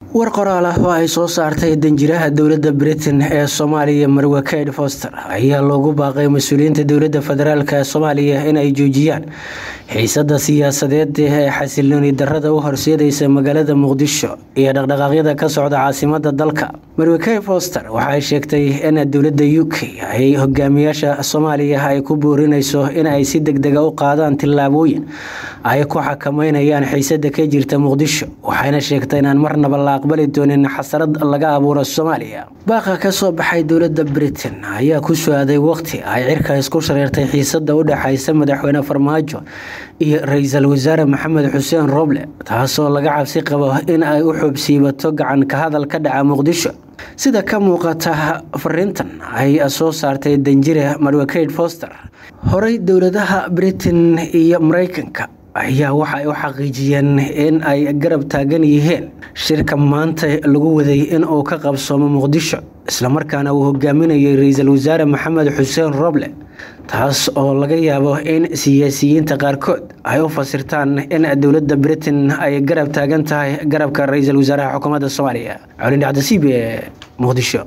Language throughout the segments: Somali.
war qoraal ah oo ay soo saartay danjiraha dowladda britain ee soomaaliya marwe kaid foster ayaa loogu baaqay mas-uuliyiinta dowladda federaalk ee soomaaliya in ay joojiyaan xiisada siyaasadeed ee xasilooni darada u horseedaysa magaalada muqdisho iyo dhaqdhaqaaqyada ka socda caasimada dalka marwe kaid foster waxaay sheegtay in dowladda u k ay hogaamiyaasha soomaaliya ay ku boorinayso in ay si degdega u qaadaan tillaabooyin ay ku xakameynayaan xiisada ka jirta muqdisho waxayna sheegtay inaan marnaba la aqbali doonin xasarad laga abuuro soomaaliya baaqa ka soo baxay dowladda britain ayaa ku su-aaday waqti ay cirka isku shareertay xiisada u dhexaysa madaxweyne farmaajo iyo ra-iisul wasaare maxamed xuseen roble taasoo laga cabsi qabo in ay u xoobsiibato gacan ka hadal ka dhaca muqdisho sida ka muuqata fariintan ay soo saartay danjire marwekaid foster horey dowladaha britain iyo mareykanka ayaa waxa ay u xaqiijiyeen in ay garab taagan yihiin shirka maanta lagu waday in uu ka qabsoomo muqdisho islamarkaana uu hogaaminayay ra-iisul wasaare maxamed xuseen roble taas oo laga yaabo in siyaasiyiinta qaarkood ay u fasirtaan in dowladda britain ay garab taagan tahay garabka ra-iisul wasaaraha xukuumadda soomaaliya colin dhacdasiib ee muqdisho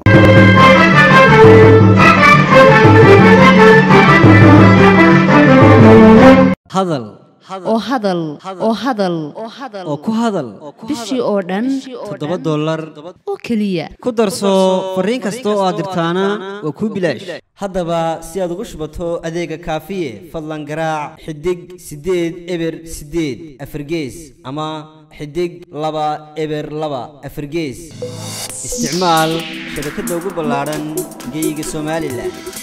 hadal oo hadal oo hadal oo ku hadal bishii oo dhan toddoba dollar oo keliya ku darso fariin kasta oo aad dirtaana waa kuu bilaash haddaba si aad ugu shubato adeega kaafiye fadlan garaac xidig siddeed eber siddeed afargees ama xidig laba eber laba afargees isticmaal shabakadda ugu ballaadhan geyga somalilan